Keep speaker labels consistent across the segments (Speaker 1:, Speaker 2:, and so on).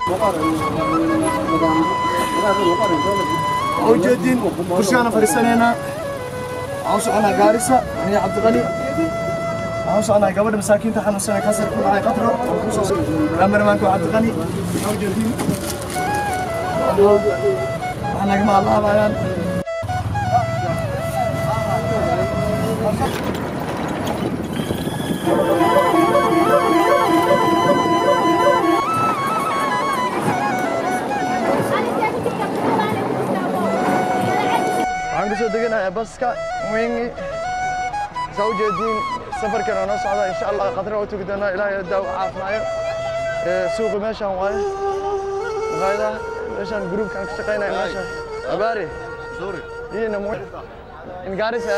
Speaker 1: ujeedin kursigaana fadhiisanaynaa waxaan u soconaa gaarisa aniga cabdiqali waxaan u soconaa gabadha masaakiinta xanuunsanay kansar ku dhacay qatro kameramaanka waa cabdiqali waxaa ujeedin waxaa nagama alaabayaan waxaan kusoo deganahay baska wingi saa ujeediin safarkan oo noo socda insha allah qadra u tegi doonaa ilaahay daawo caafimaayo suuqa meeshaan waaye maqaayadaha meeshaan gruubkaan ka shaqaynaya meesha abaari iyina mu in gaarisa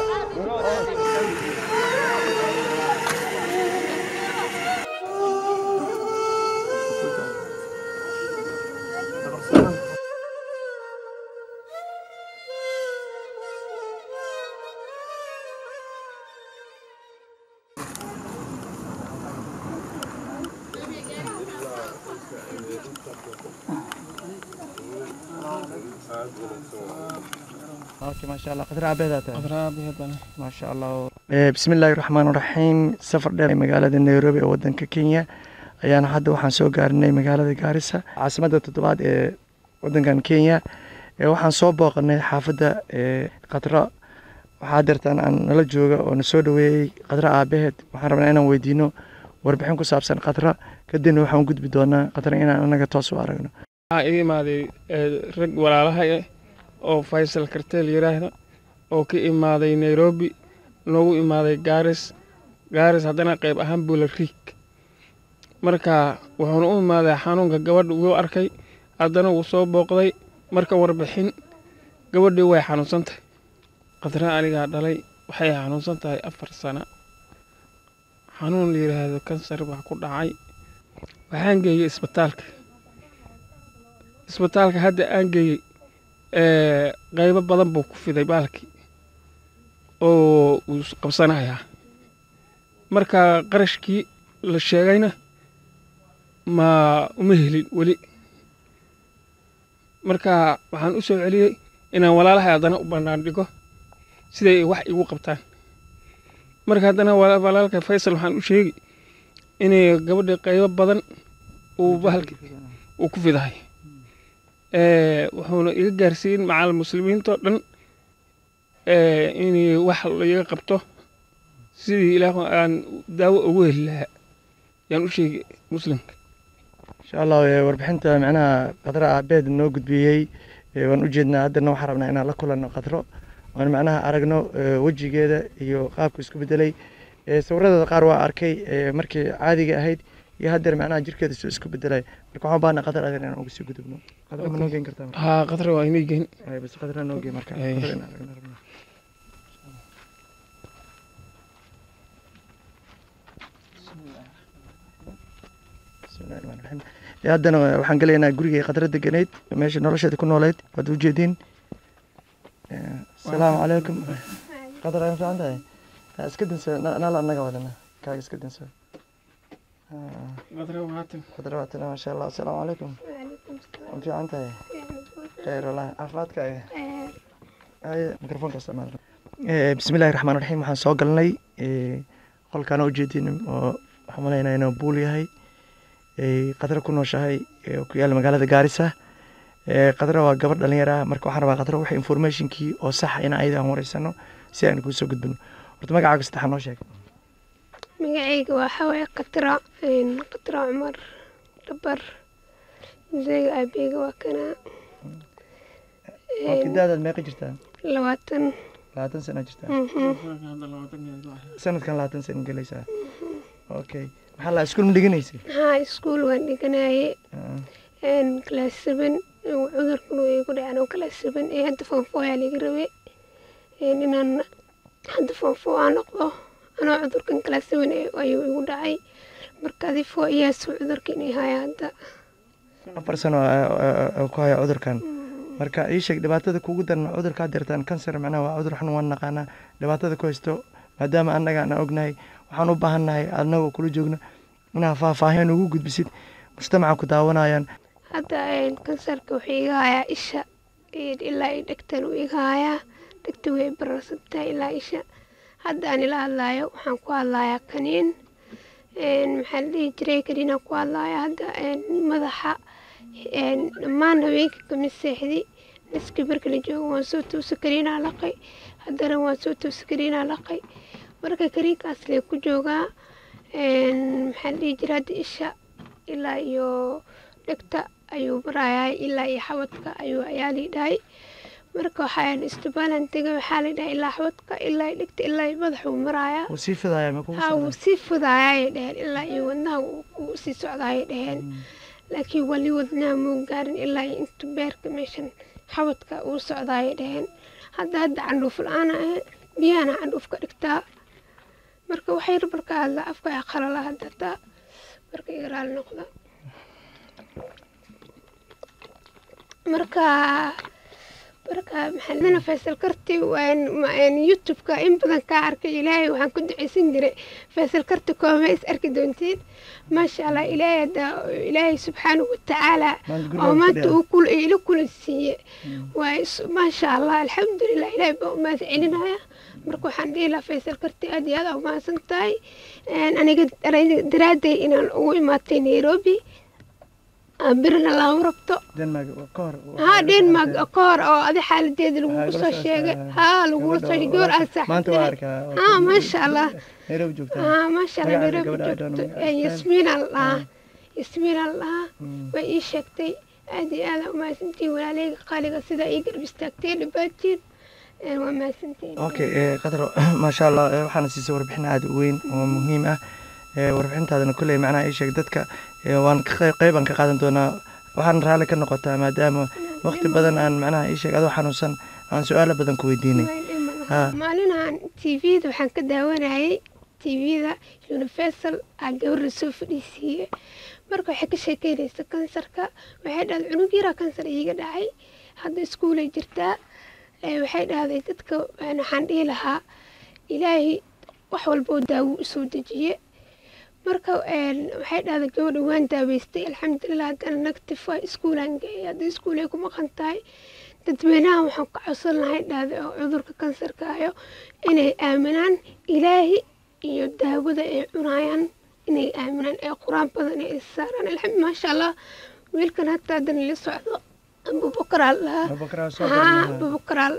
Speaker 1: اوكي ما شاء الله قدر عبيدات ما شاء الله بسم الله الرحمن الرحيم سفر dheer magaalada Nairobi ee wadanka Kenya ayaan hadda waxaan soo gaarnay magaalada Garissa caasimadda toddobaad ee wadankan Kenya ee waxaan soo booqanay xaafadda ee Qatra waxaa dirtaan aan nala jooga oo na soo dhaweeyey Qatra aabaheed waxaan rabnaa inaan weydiino warbixin ku saabsan Qatra kadibna waxaan u gudbi doonaa Qatra inaan anaga toos u aragno
Speaker 2: waxaa iga imaaday rag walaalaha eh oo faysal karteel yiraahda oo ka imaaday nairobi noogu imaaday gaaris gaaris haddana qayb ahaan buula riig marka wuxuuna u imaaday xanuunka gabadha wuu arkay haddana wuu soo booqday marka warbixin gabadhii way xanuunsan tahay qadra anigaa dhalay waxay xanuunsan tahay afar sano xanuun la yidhaahdo kansar baa ku dhacay waxaan geeyey isbitaalka isbitaalka hadda aan geeyey qaybo badan buu ku fiday baalkii oo uu qabsanayaa marka qarashkii la sheegayna ma uma helin weli marka waxaan u soo celiyey inaan walaalahay haddana u bannaan dhigo siday wax igu qabtaan marka haddana walaalka faysal waxaan u sheegi inay gabadha qaybo badan uu bahalki uu ku fidahay wuxuuna iga gaarsiin macal muslimiintao dhan in wax laiga qabto sidii ilaah aan daawo ugu heli lahaa yaan u sheegi muslimka
Speaker 1: insha allah warbixinta macnaha qadra aabeed noo gudbiyey waan u jeednaa haddana waxaan rabnaa inaan la kulanno qadro oon macnaha aragno wejigeeda iyo qaabka isku bedelay sawiradeeda qaar waa arkay markii caadiga ahayd iyo haddeer macnaha jirkeeda soo isku bedelay marka waxaan baana qadar adeer inaan uga sii gudubno qadra ma noo geyn kartaa
Speaker 2: haa qadra waa inay geyn
Speaker 1: bas qadra noo geyn marka
Speaker 2: Ay.
Speaker 1: qadra inaan aragno rabnaa bismillahi rahmaani rahiim Ee, haddana waxaan gelaynaa gurigay qadra deganeyd meesha nolosheeda ku nooleyd waad u jeediin Ee, asalaamu calaykum qadar aan fiican tahay Ha, iska dinso na- nala anaga wadana kaaga iska dinso Ha,
Speaker 2: qadra waatan
Speaker 1: qadra waatana maasha allah asalaamu calaykum waan fiican tahay khayr walahi caafimaadkaaga haye mikrofoonka isticmaal Ee, bismillahi raxmaan raxiim waxaan soo galnay ee, qolkaan u jeedin oo waxaan malaynaa inuu buul yahay ee, qadra ku nooshahay ee, oo ku yaalla magaalada gaarisa Ee, qadra waa gabadh dhalinyaro ah marka waxaan rabaa qadra waxa informationkii oo sax in ayada aan wareysano si aan kuu soo gudbino horta magacaaga saddexaa noo sheeg
Speaker 3: magacayga waxaa waaye qatra een, qatra cumar dhabar museyga aabeyga waa kana
Speaker 1: oo kidaadaad meeqa jirtaa
Speaker 3: labaatan
Speaker 1: labaatan sana jirtaa
Speaker 3: mhm.
Speaker 1: sanadkan labaatan sana gelaysaa okay maxaa la iskuul ma dhiganaysay
Speaker 3: haa iskuul waan dhiganaye
Speaker 1: Ah,
Speaker 3: class seven cudurkan uu igu dhacay anoo class seven ee hadda foonfo ayaa laga rabay Een, inaan hadda foonfo aan noqdo anoo cudurkan class seven ee- ayuu igu dhacay marka adi fo iyaasu cudurka inay haya hadda
Speaker 1: afar sano oo- oo- oo ku haya cudurkan marka ii sheeg dhibaatada kugu daran cudurkaa dirtaan kansar macnaha waa cudur xun waan naqaanaa dhibaatada ku haysto maadaama annaga aan ognahay waxaan u baahannahay annagoo kula joogno inaa faahfaahin ugu gudbisid mujtamaca ku daawanayaan
Speaker 3: hadda kansarka wuxuu iga hayaa isha ilaa i dhegtan uu iga hayaa dhegta way bararsantahay ilaa isha hadda aan ila hadlaayo waxaan ku hadlayaa kaniin maxaa la dhihi jiray kaniinaan ku hadlayaa hadda madaxa dhammaan haweenka kama seexdi naskii marka la joogo waan soo toosa kaniinaa laqay haddana waan soo toosa kaniinaa laqay marka kaniinkaas lee ku joogaa maxaa la dhihi jiray hadda isha ilaa iyo dhegta ayuu marayaa ilaa iyo xawadka ayuu ayaa lii dhahay marka waxaan istibaalan tegay waxaa la dhahay ilaa xawadka ilaa dhegta ilaa iyo madaxuu marayaa
Speaker 1: wuu sii fidaaya ma kugu
Speaker 3: ha wuu sii fudaayay dheheen ilaa iyo wadnaha uu sii socdaayay dheheen laakiin wali wadnaha muu gaarin ilaa iyo intu beerka meeshan xawadka uu socdaayay dheheen hadda hadda candhuuf la-aan ah biyahana candhuuf ka dhigtaa marka waxay marka hadla afka qalala hadda taa marka igaraal noqda marka marka maxaadana faysal karti youtube-ka in badan kaa arkay ilaahay waxaan ku duceysan jiray faysal karti kooma is arki doontiin maasha allah ilaahay hadda ilaahay subxaanahu watacaala oo maanta uu ila kula siiye waa maasha allah alxamdulilah ilaahay baa umaad celinaya marka waxaan dhihi lahaa faysal karti aad iyo aad aa umahadsan tahay aniga daraaday inaan ugu imaatay nairobi birna lama rabto ha denmark ka hor oo adi xaaladeeda lagugu soo sheegay ha lagula soo sheegay gabar aan saaxiibtay ha maasha allah ha maasha allah nairobi joogto yasmiina la dhahaa yasmiina la dhahaa way ii sheegtay aad iyo aad aa umahadsantihin walaaleyga qaaliga sidaa ii garab istaagteen dhibaatiin waa mahadsantihin
Speaker 1: okay qadar maasha allah waxaana siisay warbixin aada u weyn oo muhiim ah warbixintaadana kolley macnaha ii sheeg dadka waan qeybaan ka qaadan doonaa waxaan raalli ka noqotaa maadaama waqti badan aan macnaha ii sheeg adoo xanuunsan aan su-aalo badan ku weydiinay
Speaker 3: maalinahan tvda waxaan ka daawanayay tvda universal aa gabar la soo fadhiisiiye marka waxay ka sheekeynaysa kansarka waxay dhahday cunug yaraa kansar iiga dhacay hadda iskuulay jirtaa waxay dhahday dadka waxaan dhihi lahaa ilaahay wax walba oo daawo usoo dejiye marka waxay dhahday gabadha waan daaweystay alxamdulilah haddana negative waa iskuulaan geeyay hadda iskuulay ku maqan tahay dadweynaha waxaan ka codsan lahay dhahday oo cudurka kansarka ayo inay aaminaan ilaahi iyo daawada ay cunayaan inay aaminaan ee qur-aan badan ay saaraan alxamdu maasha allah wiilkan hataa haddana la socdo abubakar aa lahaa abubakar aa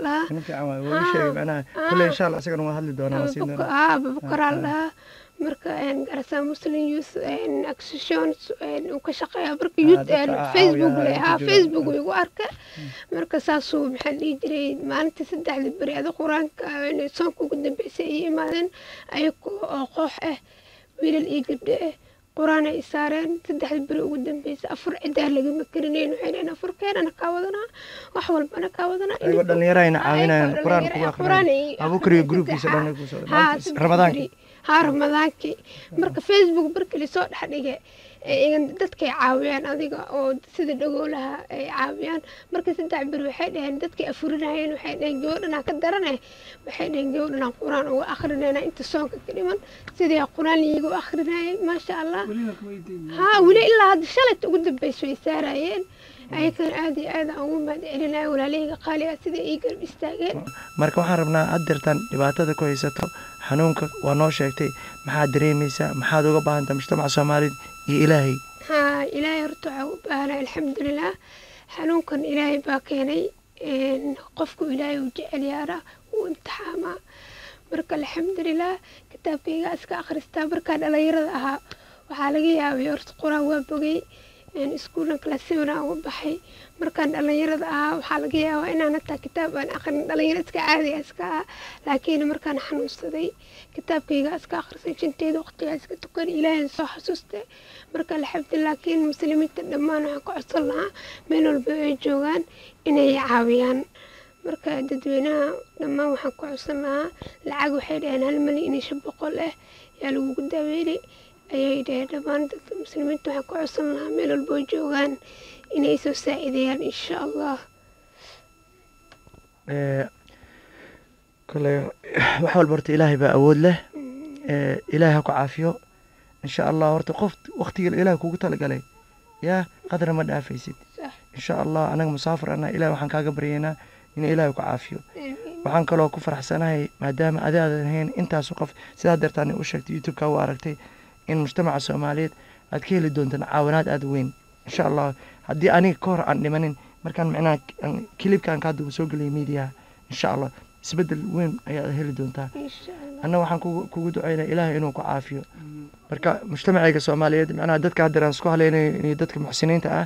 Speaker 3: lahaa abubakar aa lahaa marka garasa muslim youth action uu ka shaqeeya marka youth facebook le haa facebook igu arka marka saasuu maxaa dhihi jiray maalintii saddexda beri ada qur-aanka soonka ugu dambeysay ay imaadeen ayago oo koox ah wiilal iyo gabdho ah qur-aan ay saareen saddexda beri ugu dambeysay afur cidaa lagama karinayn waxay dhaheen afur keenana kaa wadanaa wax walbana kaa wadanaa
Speaker 1: ayagoo dhalinyarahayna caawinayaan qur-aan kugu aqrinayaan abuukar iyo gruubkiisa dhan ramadaankii
Speaker 3: haa ramadaankii marka facebook markii lasoo dhex dhigay dadkay caawiyaan adiga oo sida dhagoolaha ay caawiyaan marka saddex beri waxay dhaheen dadkay afurinayeen waxay dhaheen gabadhanaa ka darane waxay dhaheen gabadhanaa qur-aan uga akrinayna inta soonka ka dhiman sidii qur-aan liigu akrinayay maasha allah haa weli ilaa hadda shalayta ugu dambeys way saarayeen ayakan aad iyo aad aan ugu mahad celinaya walaalahayga qaaliga sida ii garab istaageen
Speaker 1: marka waxaan rabnaa had deertaan dhibaatada ku haysato xanuunka waa noo sheegtay maxaad dareemaysaa maxaad uga baahantaa mujtamaca soomaalida iyo ilaahay
Speaker 3: haa ilaahay horta waxaa u baahanaa alxamdulilah xanuunkan ilaahay baa keenay qofku ilaahay uu jecel yaara uu imtixaamaa marka alxamdulilah kitaabkayga iska akhristaa markaa dhalinyarada ahaa waxaa laga yaabay horta qur-aan waa bogay iskuulan kalaasibana uga baxay markaan dhalinyarada ahaa waxaa laga yaabaa inaan hataa kitaab aan aqrin dhalinyaro iska caadiga iska ah laakiin markaan xanuunsaday kitaabkayga iska akhrisay shanteeda waqtigaa iska tukan ilaahay soo xasuustay marka alxamdulilah laakiin muslimiinta dhammaan waxaan ka codsan lahaa meel walba ay joogaan inay caawiyaan marka dadweynaha dhammaan waxaan ka codsan lahaa lacag waxay dhaheen hal malyan iyo shan boqol ah yaa lagugu daaweynay ayay dhaheen dhammaan dadka muslimiinta waxaan ka codsan lahaa meel walba oo joogaan inay soo saacideeyaan insha allah
Speaker 1: kole wax walba horta ilaahay baa awood leh ilaahay ha ku caafiyo insha allah horta qof waktiga ilaah kugu talagalay yaa qadra ma dhaafaysid insha allah anaga musaafir ana ilaah waxaan kaaga baryaynaa in ilaahay ku caafiyo waxaan kaloo ku faraxsanahay maadaama adaadan ahayn intaasu qof sidaa deertaan u sheegtay youtube-ka u aragtay in mujtamaca soomaaliyeed aad ka heli doontaan caawinaad aada weyn insha allah haddii aniga ka hor aan dhimanin markaan micnaha kilibkaan ka hadda soo geliyay miidiyaha insha allah isbedel weyn ayaad heli doontaa anna waxaan kugu ducaynaya ilaahay inuu ku caafiyo marka mujtamacayga soomaaliyeed micnaha dadka haddeer aan isku haleynayo iyo dadka muxsiniinta ah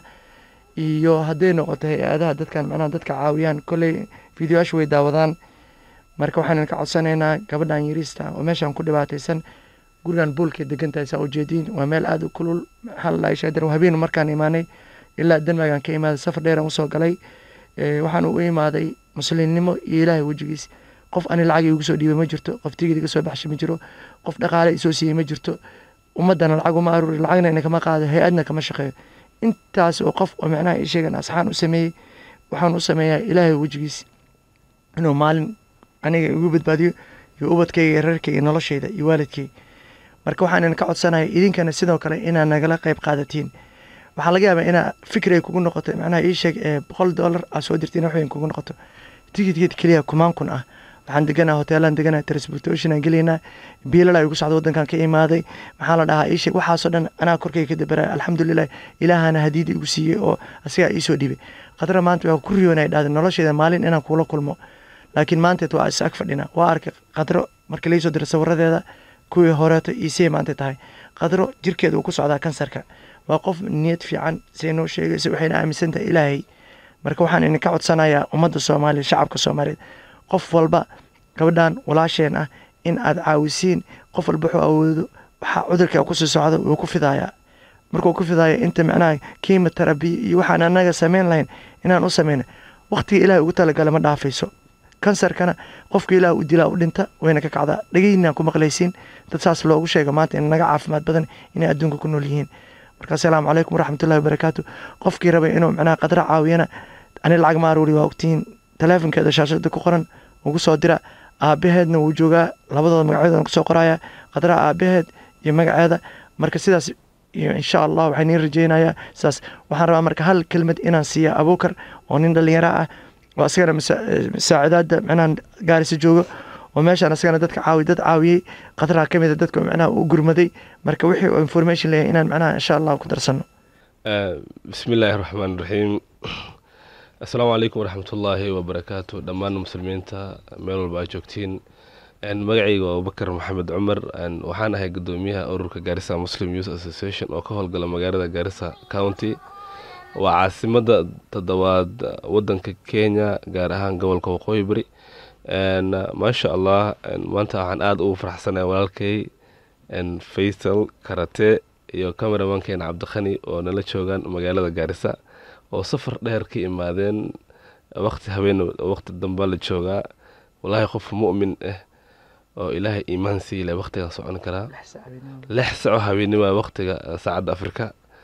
Speaker 1: iyo hadday noqoto hay-adaha dadkan micnaha dadka caawiyaan kolley fideoyaasha way daawadaan marka waxaan ka codsanaynaa gabadhan yariista oo meeshaan ku dhibaataysan gurigan buulkay degan tahay saa ujeediin waa meel aada u kulul halaishaadar habeenu markaan imaanay ilaa denmargaan ka imaaday safar dheeraan usoo galay waxaan u imaaday muslimnimo iyo ilaahay wejigiis qof ani lacag igu soo dhiibay ma jirto qof tigid iga soo baxshay ma jiro qof dhaqaale isoo siiyey ma jirto ummadana lacag uma aruuri lacagna ina kama qaado hay-adna kama shaqeeyo intaas oo qof oo micnaha ii sheegan asxaan u sameeyey waxaan u sameeyaa ilaahay wejigiis inuu maalin aniga igu badbaadiyo iyo ubadkayga iyo reerkayga noloshayda iyo waalidkay marka waxaan idin ka codsanaya idinkana sidoo kale inaad nagala qayb qaadatiin waxaa laga yaabaa inaa fikir ay kugu noqoto macnaha ii sheeg ee boqol dollar aad soo dirtiin wax weyn kugu noqoto tigidkeed keliya kumaan kun ah waxaan deganaa hoteelaan deganaa transportation aan gelaynaa biilala igu socda waddankan ka imaaday maxaa la dhahaa ii sheeg waxaasoo dhan anaa korkayga ka dabaraya alxamdulilah ilaahana hadiida igu siiyey oo asigaa iisoo dhibay qadra maanta waa ku riyoonay dhahday nolosheeda maalin inaan kuula kulmo laakiin maanteed waa is ag fadhina waa arkay qadro markii laisoo diray sawiradeeda kuwii horeeto iisee maanta tahay qadro jirkeeda uu ku socdaa kansarka waa qof niyad fiican say noo sheegaysa waxayna aaminsan tahay ilaahay marka waxaan idinka codsanayaa ummadda soomaaliya shacabka soomaaliyeed qof walba gabadhan walaasheen ah in aad caawisiin qof walba wuxuu awoodo waxaa cudurka kusii socda wuu ku fidayaa markuu ku fidaayo inta macnaha kiima tarabiya iyo waxaan anaga samayn lahayn inaan u samayno waqtiga ilahay ugu talagala ma dhaafayso kansarkana qofka ilaah u dilaa u dhinta wayna ka kacdaa dhageyna ku maqlaysiin dad saas loogu sheega maanta in naga caafimaad badan inay adduunka ku nool yihiin marka asalaamu calaykum waraxmatullahi wabarakaatu qofkii rabay inuu macnaha qadra caawiyana ani lacag ma aruuri waa ogtihiin taleefonkeeda shaashada ku qoran ugu soo dira aabaheedna wuu joogaa labadooda magacyadooda kusoo qoraya qadra aabaheed iyo magaceeda marka sidaas iyo insha allah waxaan niin rajeynayaa sidaas waxaan rabaa marka hal kelmad inaan siiya abuukar oo nin dhallinyaro ah oo asagana masaacidaada micnaha gaarisa joogo oo meeshaan asagana dadka caawi dad caawiyey qadraa ka mida dadka micnaha u gurmaday marka wixii oo information leeyahay inaan micnaha insha allah ku darsano
Speaker 4: bismi illaahi raxmaan raxiim assalaamu calaykum waraxmatullaahi wabarakaatu dhammaan muslimiinta meel walba aad joogtiin magacayga waa abubakar maxamed cumar waxaan ahay gudoomiyaha ururka gaarisa muslim youth association oo ka howlgala magaalada gaarisa county waa caasimada toddobaad wadanka kenya gaar ahaan gobolka waqooyi bari maasha allah maanta waxaan aada ugu faraxsanaya walaalkay faysal karate iyo cameramankeena cabdikhani oo nala joogaan magaalada gaarisa oo safar dheer ka imaadeen waqti habeen waqti damba la joogaa walaahi qof mu'min ah oo ilaahay iimaan siile waqtigan socon karaa lix saco habeennima waqtiga saacadda afrika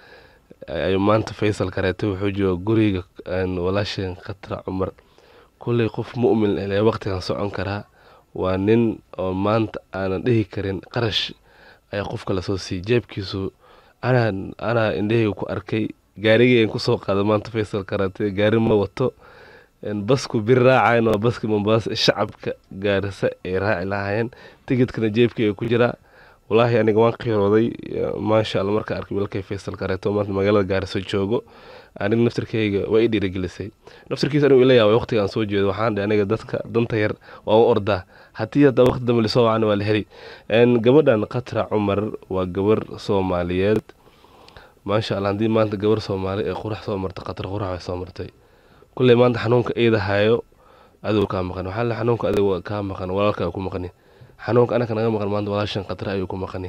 Speaker 4: ayuu maanta faysal kareete wuxuu jooga guriga walaasheen khatra cumar kulley qof mu'min ile waqtigan socon karaa waa nin oo maanta aanan dhihi karin qarash ayaa qofka lasoo siiyey jeebkiisu anaa anaa indhahayga ku arkay gaarigeen kusoo qaada maanta faysal kareete gaari ma wato basku bir raacayn waa baski mombaasa shacabka gaarisa ay raaci lahaayeen tigidkana jeebkayga ku jiraa walaahi aniga waan qiirooday maasha alla markaa arkay wiilkay faysal kareeto maanta magaalada gaariso joogo aniga naftirkayga waa i dhiirigelisay naftirkiisa anigu ila yaabay waqtigaan soo jeedo waxaan dhe aniga dadka danta yar waa u ordaa haddii hadda waqti dambe lisoo wacana waa la heli gabadhan khatra cumar waa gabar soomaaliyeed maasha allah haddii maanta gabar soomaali ee qurax soo martay khatra qurax way soo martay kulley maanta xanuunka iida hayo adigu kaa maqan waxaa le xanuunka adigu kaa maqan walaalka ku maqani xanuunka anaka naga maqan maanta walaashan khatra ayuu ku maqani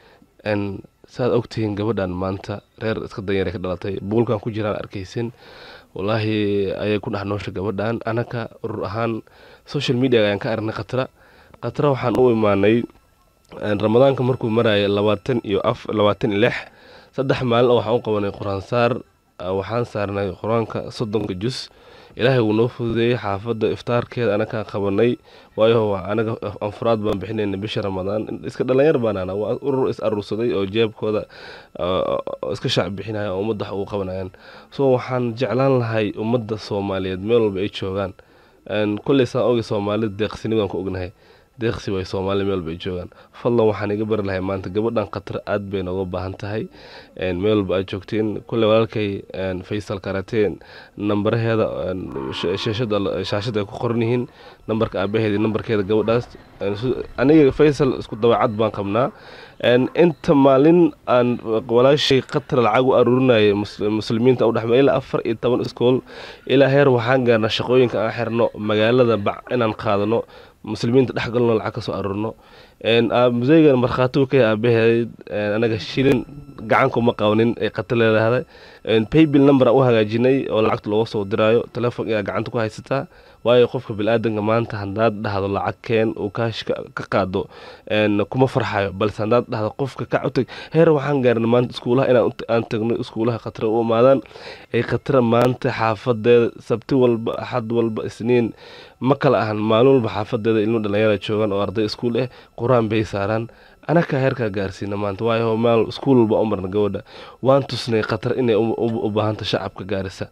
Speaker 4: saad ogtihiin gabadhan maanta reer iska danyar ka dhalatay buulkan ku jiraan arkaysin walaahi ayay ku dhex noosha gabadhan anaka urur ahaan social media ayaan ka aragnay khatra khatra waxaan u imaanay ramadaanka markuu maraya labaatan iyo af labaatan iyo lix saddex maalin oo waxaan u qabanay qur-aan saar waxaan saarnay qur-aanka soddonka jus ilaahay wuu noo fududeeyey xaafadda iftaarkeeda anakaan qabanay waayo anaga anfuraad baan bixinayna bisha ramadaan iska dhalinyar baanana waa urur is aruursaday oo jeebkooda iska shaac bixinaya oo ummadda wax ugu qabanayaan so waxaan jeclaan lahay ummadda soomaaliyeed meel walba ay joogaan kolley saan ogi soomaalida deeqsini baan ku ognahay deeqsi way soomaaliya meel walba ay joogaan fadlan waxaan iga bari lahay maanta gabadhan khatar aad bay nooga baahan tahay meel walba aad joogtiin kulley walaalkay faysal karateen nambaraheeda shaashada shaashada ay ku qoran yihiin nambarka aabaheeda nambarkeeda gabadhaas aniga faysal isku dabeecad baan qabnaa inta maalin aan walaashay qatar lacag u aruurinayay muslimiinta u dhexma ilaa afar iyo toban iskool ilaa heer waxaan gaarnaa shaqooyinka aan xirno magaalada bac inaan qaadano muslimiinta dhex galno lacag ka soo aruurno museygan markhaatigu ka aabaheed anaga shilin gacankuma qabanin ay qatar leedahay paybill number aan u hagaajinay oo lacagta looga soo diraayo telefoon ayaa gacanta ku haysataa waayo qofka bili-aadanka maanta haddaad dhahdo lacag keen uu kaash ka qaado kuma farxayo balse haddaad dhahdo qofka kac u tag heer waxaan gaarna maanta iskuulaha inaan aan tagno iskuulaha khatara u imaadaan ay khatara maanta xaafadeeda sabti walba axad walba isniin ma kala ahan maalin walba xaafadeeda ilmo dhalinyara joogaan oo arday iskuul ah qur-aan bay saaraan anakaa heerkaa gaarsiina maanta waayo maal iskuul walba u marna gabadha waan tusnay khatar inay u baahanta shacabka gaarisa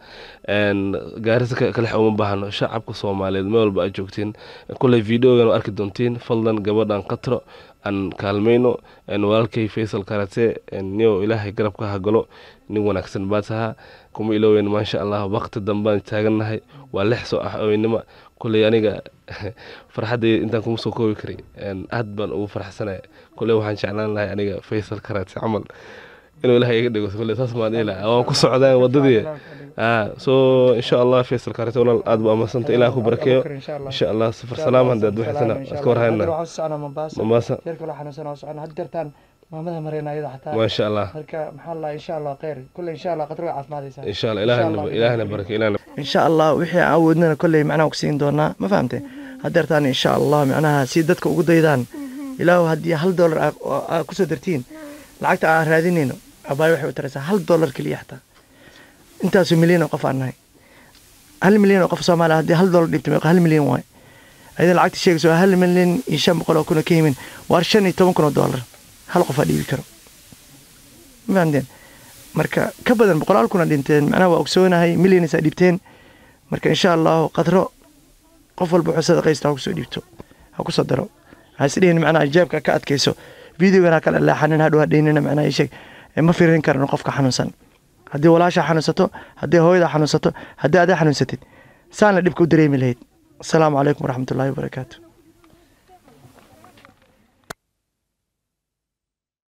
Speaker 4: gaarisa kalex uma baahno shacabka soomaaliyeed meel walba aad joogtiin kulley videogan arki doontiin fadlan gabadhan khatro aan kaalmayno walaalkay faysal karate niyo ilaahay garabka hagalo nin wanaagsan baa tahaa kuma ilooweyn maasha allah waqti dambaan taagannahay waa lix soo ah oweynimo kulley aniga farxaddayda intaan kuma soo koobi karay aad baan ugu farxsanaya kulley waxaan jeclaan lahay aniga faysal karate camal inuu ilahay iga dhigo kulley saas maan dhihi lahaa waan ku socdaan waddadii so insha allah faysal karate walaal aad baa amadsanta ilaah ku barakeeyo insha allah safar salaam haddaad waxaysana iska warhayna mombasa
Speaker 1: maamada mareyna ayada xataa
Speaker 4: maasha allah
Speaker 1: marka maxaa la insha allah khayr kulle insha allah qadar way caafimaadaysaa
Speaker 4: insha allah ilaahna ilaahna barake ilaahna
Speaker 1: insha allah wixii aan awoodnana kolley macnaha ku siin doonaa ma fahamte hadeertaan insha allah macnaha si dadka ugu daydaan ilaahu haddii hal dollar aa kusoo dartiin lacagta aan raadinayno abaay waxay u taraysaa hal dollar keliya xataa intaasoo milyan oo qof aan nahay hal milyan oo qof soomaaliya haddii hal dollar dhibto meeqa hal milyan waay ayada lacagta sheegayso waa hal milyan iyo shan boqol oo kun oo ka yimin waa shan iyo toban kun oo dollar hal qof aa dhiibi karo ma fahamteen marka ka badan boqolaal kuna dhinteen macnaha waa ogsoonahay milyanis aa dhibteen marka insha allahu qadro qof walba wuxuu sadaqaysta ha kusoo dhiibto ha kusoo daro ha isdhihin macnaha ijaabka ka adkayso videogan ha kala leexanin hadhow hadhaynina macnaha isheeg ma fiirin karno qofka xanuunsan haddii walaasha xanuunsato haddii hooyada xanuunsato haddii adaa xanuunsatid saana dhibka u dareemi lahayd asalaamu calaykum waraxmatullaahi wabarakaatu